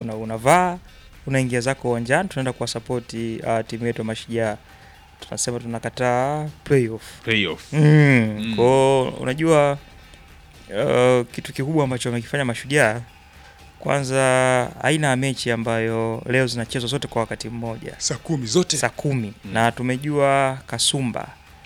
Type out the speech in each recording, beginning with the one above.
una, unavaa unaingia zako uwanjani, tunaenda kuwasapoti uh, timu yetu ya Mashujaa. Tunasema tunakataa playoff. Playoff. Mm. Mm. Kwao unajua uh, kitu kikubwa ambacho wamekifanya Mashujaa, kwanza aina ya mechi ambayo leo zinachezwa zote kwa wakati mmoja saa kumi zote saa kumi Mm. na tumejua kasumba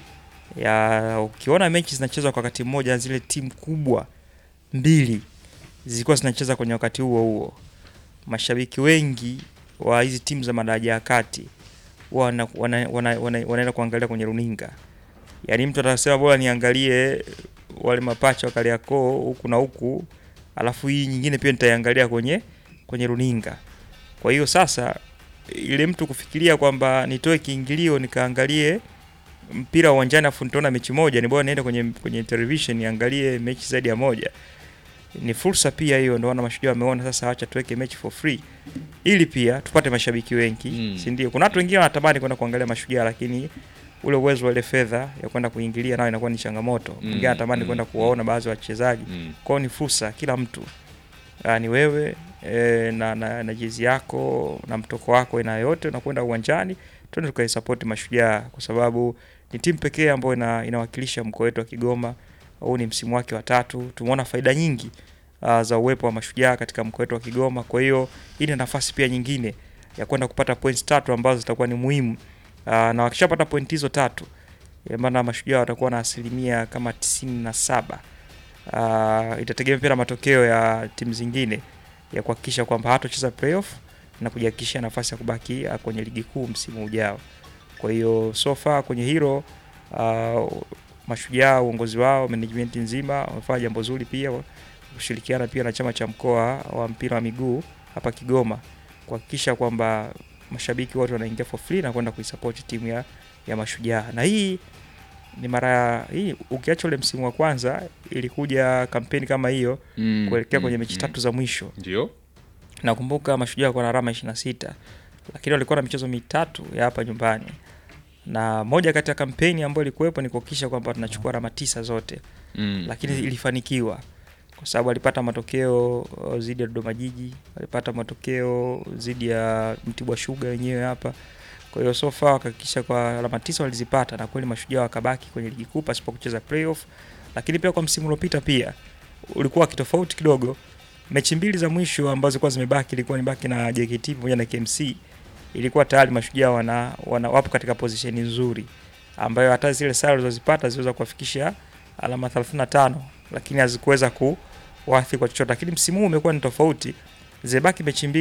ya ukiona mechi zinachezwa kwa wakati mmoja, zile timu kubwa mbili zilikuwa zinacheza kwenye wakati huo huo, mashabiki wengi wa hizi timu za madaraja ya kati wana, wana, wana, wana, wanaenda kuangalia kwenye runinga. Yaani mtu atasema bora niangalie wale mapacha wa Kariakoo huku na huku, alafu hii nyingine pia nitaiangalia kwenye kwenye runinga. Kwa hiyo sasa ile mtu kufikiria kwamba nitoe kiingilio nikaangalie mpira uwanjani afu nitaona mechi moja, ni bora niende kwenye kwenye television niangalie mechi zaidi ya moja. Ni fursa pia hiyo, ndio wana Mashujaa wameona sasa, acha tuweke mechi for free ili pia tupate mashabiki wengi Mm. si ndio? Kuna watu wengine wanatamani kwenda kuangalia Mashujaa, lakini ule uwezo wa ile fedha ya kwenda kuingilia nayo inakuwa ni changamoto. Mm, Mwingine anatamani mm, kwenda kuwaona baadhi ya wachezaji Mm. kwao ni fursa kila mtu Ah, ni wewe e, na, na, na jezi yako na mtoko wako aina yote unakwenda uwanjani tuende tukaisapoti mashujaa kwa sababu ni timu pekee ambayo ina, inawakilisha mkoa wetu wa kigoma huu ni msimu wake wa tatu tumeona faida nyingi uh, za uwepo wa mashujaa katika mkoa wetu wa kigoma kwa hiyo hii ni nafasi pia nyingine ya kwenda kupata points tatu ambazo zitakuwa ni muhimu uh, na wakishapata point hizo tatu ina maana mashujaa watakuwa na asilimia kama tisini na saba uh, itategemea pia na matokeo ya timu zingine ya kuhakikisha kwamba hatocheza playoff na kujihakikishia nafasi ya kubaki uh, kwenye ligi kuu msimu ujao. Kwa hiyo so far kwenye hilo uh, mashujaa uongozi wao management nzima wamefanya jambo zuri pia kushirikiana pia na chama cha mkoa wa mpira wa miguu hapa Kigoma kuhakikisha kwamba mashabiki wote wanaingia for free na kwenda kuisupport timu ya, ya mashujaa na hii ni mara hii ukiacha ule msimu wa kwanza ilikuja kampeni kama hiyo Mm. kuelekea Mm. kwenye mechi Mm. tatu za mwisho. Ndio. Nakumbuka mashujaa walikuwa na alama 26 lakini walikuwa na michezo mitatu ya hapa nyumbani, na moja kati ya kampeni ambayo ilikuwepo ni kuhakikisha kwamba tunachukua alama tisa zote, Mm. lakini ilifanikiwa kwa sababu walipata matokeo uh, dhidi ya Dodoma Jiji, walipata matokeo dhidi ya Mtibwa Sugar wenyewe hapa. Kwa hiyo so far wakahakikisha kwa alama tisa walizipata, na kweli mashujaa wakabaki kwenye ligi kuu pasipo kucheza playoff. Lakini pia kwa msimu uliopita pia ulikuwa kitofauti kidogo. Mechi mbili za mwisho ambazo zilikuwa zimebaki ilikuwa ni baki na JKT pamoja na KMC, ilikuwa tayari mashujaa wana, wana wapo katika position nzuri ambayo hata zile sare zilizozipata ziliweza kuwafikisha alama 35 lakini hazikuweza kuwathi kwa chochote, lakini msimu huu umekuwa ni tofauti. Zimebaki mechi mbili